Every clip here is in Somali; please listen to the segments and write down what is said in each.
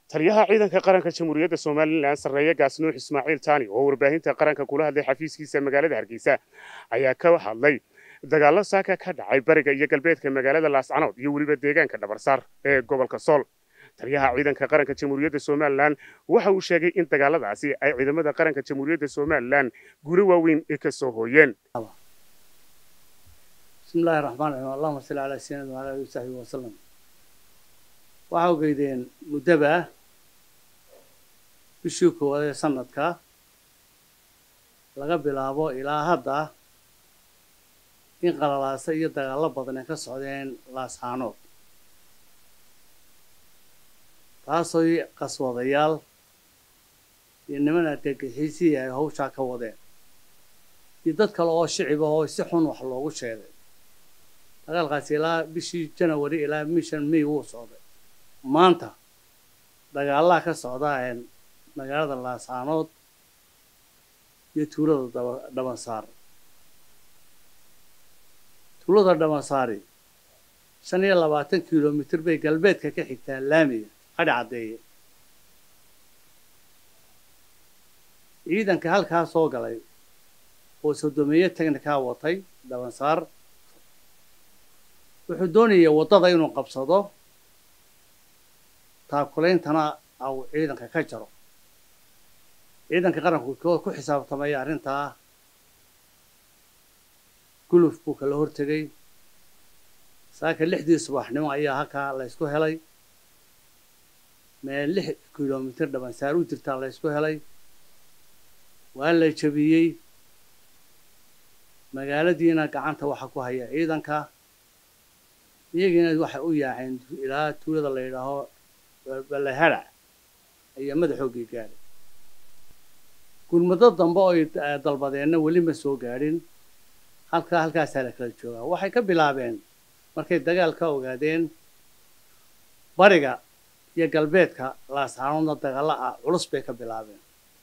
taliyaha ciidanka qaranka jamhuuriyadda somalilan sarreeye gaasnuux ismaaciil taani oo warbaahinta qaranka kula hadlay xafiiskiisa magaalada hargeysa ayaa ka hadlay dagaallo saaka ka dhacay bariga iyo galbeedka magaalada laascanood iyo weliba deegaanka dhabarsaar ee gobolka sool taliyaha ciidanka qaranka jamhuuriyadda somalilan waxa uu sheegay in dagaaladaasi ay ciidamada qaranka jamhuuriyadda somalilan guulo waaweyn ka soo hooyeen bismi illaahi raxmaan raxiim allahuma salli calaa sayyidina wa ala alihi wasaxbihi wasalam waxaa ogeydeen muddaba bishii koowaad ee sanadka laga bilaabo ilaa hadda in qalalaasa iyo dagaallo badan ay ka socdeen laascaanood taasoo qaswadayaal iyo niman argagixiisihii ay hawshaa ka wadeen iyo dad kale oo shicib ah oo si xun wax loogu sheegay dagaalkaasi ilaa bishii janawari ilaa mishan may wuu socday maanta dagaallaa ka socda magaalada laascaanood iyo tuulada dhabansaar tuulada dhabansaari shan iyo labaatan kilomitir bay galbeedka ka xigtaa laamiga qadhi caddeeye ciidanka halkaa soo galay oo sodomeeye technikaa watay dhabansaar wuxuu doonayay waddada inuu qabsado taakulaintana au ciidanka ka jaro ciidanka qaranku ku xisaabtamaya arrintaa guluf buu kala hortegay saaka lixdii subaxnimo ayaa halkaa la ysku helay meel lix kilomitir dhabansaar u jirtaa la ysku helay waa la jabiyey magaaladiina gacanta waxaa ku haya ciidanka iyagiina waxay u yaaceen ilaa tuulada la yidhaaho balaharac ayaa madaxoogii gaadhay gurmado dambe oo ay dalbadeenna weli ma soo gaadhin halkaa halkaasaa la kala joogaa waxay ka bilaabeen markay dagaal ka ogaadeen bariga iyo galbeedka laascaanoodna dagaalla ah culus bay ka bilaabeen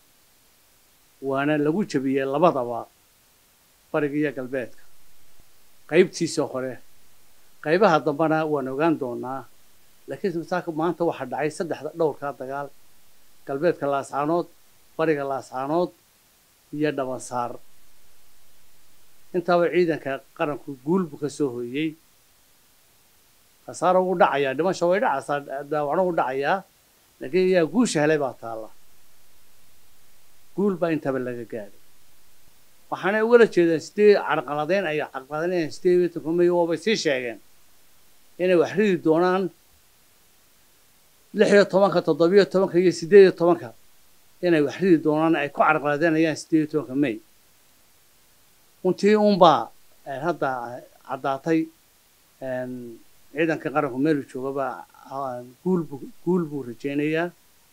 waana lagu jabiyey labadaba bariga iyo galbeedka qaybtiisa hore qaybaha dambena waan ogaan doonaa laakiin masaaka maanta waxaa dhacay saddexda dhowrkaa dagaal galbeedka laascaanood bariga laascaanood iyo dhabansaar intaaba ciidanka qaranku guul buu ka soo hooyey khasaaro ugu dhacayaa dhimasha way dhacaysaa daawacno u dhacayaa laakiin iyaa guusha helay baa taalla guul baa intaba laga gaadhay waxaanay ugala jeedeen sidee carqaladeyn ay carqaladeynayaan sidee iyo tobanka may oobay sii sheegeen inay wax ridi doonaan lix iyo tobanka toddobiyo tobanka iyo siddeed iyo tobanka inay wax ridi doonaan ay ku carqaladeynayaan siddeed iyo tobanka may runtii unbaa hadda caddaatay ciidanka qaranku meelu joogaba guulbu guul buu rajaynayaa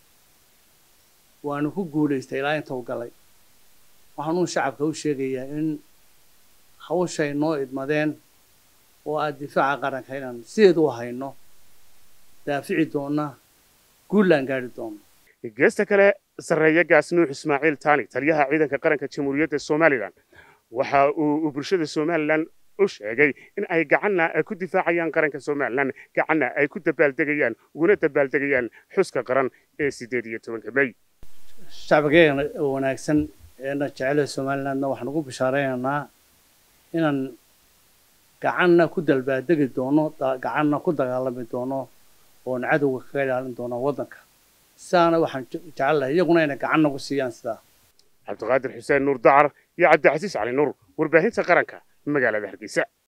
waanu ku guulaystay ilaa inta u galay waxaanuu shacabka u sheegayaa in hawshay noo idmadeen oo aad difaaca qaranka inaan sideed u hayno daafici doonna guullaan gaadhi doonno geesta kale sarreeye gaasnuux ismaaciil taani taliyaha ciidanka qaranka jamhuuriyadda somalilan waxa uu bulshada somalilan u sheegay in ay gacanna ay ku difaacayaan qaranka somalilan gacanna ay ku dabaaldegayaan uguna dabaaldegayaan xuska qaran ee siddeed iyo tobanka may shacbigeena wanaagsan eena jecelaha somalilandna waxaan ugu bishaareynanaa inaan gacanna ku dalbaaldegi doono gacanna ku dagaalami doono oon cadowga kaga ilaalin doono waddanka sidaana waxaan jecel lahay iyaguna inay gacan nagu siiyaan sidaa cabdiqaadir xuseen nuur dacar iyo cabdicasiis cali nuur warbaahinta qaranka magaalada hargeysa